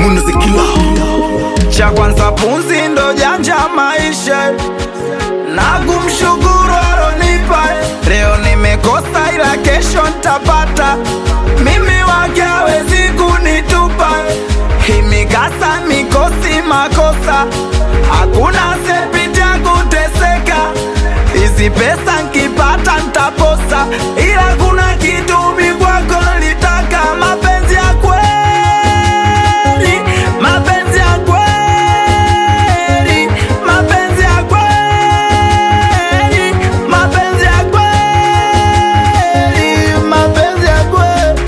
unazikila cha kwanza punzi ndo janja maisha na kumshukuru alonipa leo nimekosa ila kesho ntapata mimi wake hawezi kunitupa hii mikasa mikosi makosa hakuna sepita kuteseka hizi pesa nkipata ntaposa ila kuna kitu mi kwako litaka mapenzi ya kweli mapenzi ya kweli mapenzi ya kweli mapenzi ya kweli mapenzi ya kweli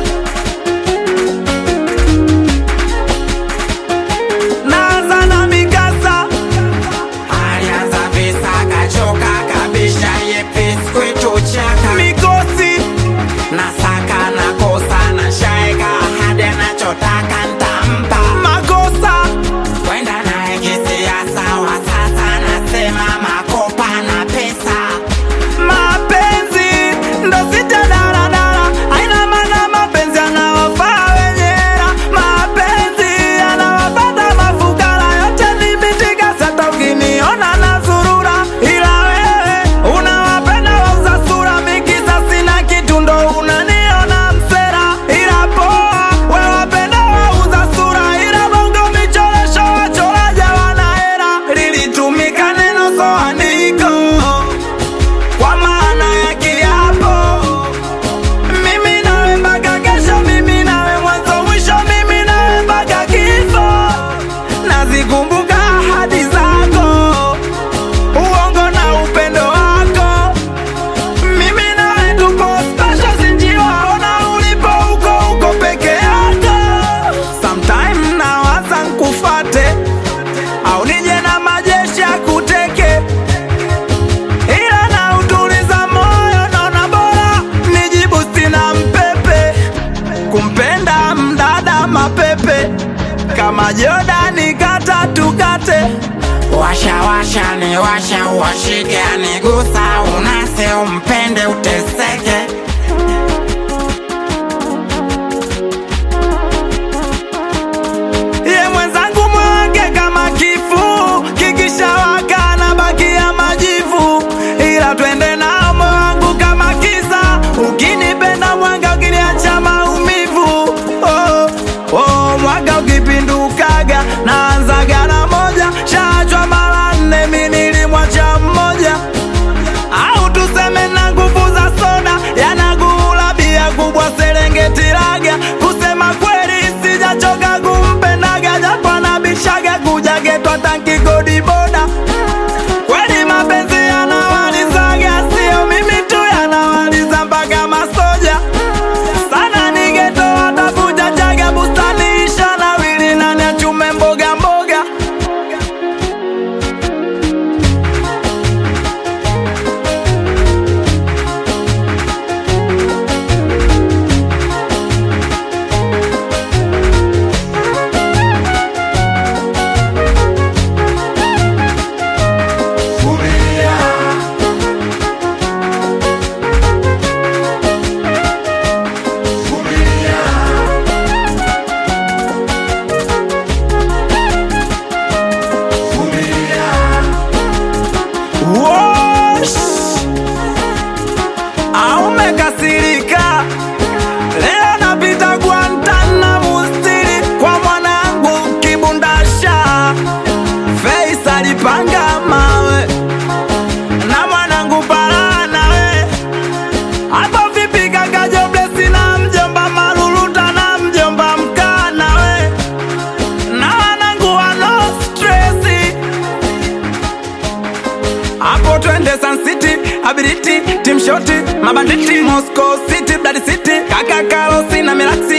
naanza na mikasa alianza visa kachoka kabisha yepesi kwetu chaka mikosi nasaka nakosa na shaeka hadi anachotaka ntampa makosa kwenda naye kisiasa wa sasa nasema makopa na pesa mapenzi ndo sita daladala aina maana mapenzi anawafaa wenye hela mapenzi anawapata mafukara yote nimetika sata ukiniona na zurura ila wewe unawapenda wauza sura mikisa sina kitu ndo unaniona msera ila poa we wapenda wauza sura ila bongo michoresho wachoraja wana hera lilitumika neno soandiko kwa maana ya kiapo mimi nawe mpaka kesho mimi nawe mwanzo mwisho mimi nawe mpaka kifo nazikumbuka ahadi zako uongo na upendo wako mimi nawe tuko special sinjiwaona ulipo uko uko peke yako sometime nawaza nkufate au nije na majeshi ya kuteke ila na utuliza moyo naona bora nijibu sina mpepe kumpenda mdada mapepe kama Jordani kata tukate washa washa ni washa uwashike anigusa unase umpende uteseke ye mwenzangu mwake kama kifu kikishawaka na bakia majivu ila twende nao moyo wangu kama kisa ukinipenda mwanga ukiniacha maumivu oh, oh, mwanga ukipindukaga naanzaga na moja shachwa mara nne mi nilimwacha mmoja au tuseme na nguvu za soda yanagula bia kubwa Serengeti Laga. Kusema kweli sijachoka kumpendaga, japo anabishaga kuja getwa tanki kodi boda. Kweli mapenzi yanawalizaga, sio mimi tu, yanawaliza mpaka masoja sana nigeto watakuja chaga bustani isha na wili nani achume mboga mboga Wosh! Au umekasirika leo napita Guantanamo stili kwa mwanangu kibundasha Face alipanga mawe na mwanangu parana we hapo vipi kaka Jobless na mjomba Maruluta na mjomba Mkana we na wanangu wa no stressi hapo twende Sun City, Ability, Team Shoti, Mabanditi, Moscow City, Blood City, Kaka Karosi na Miraxi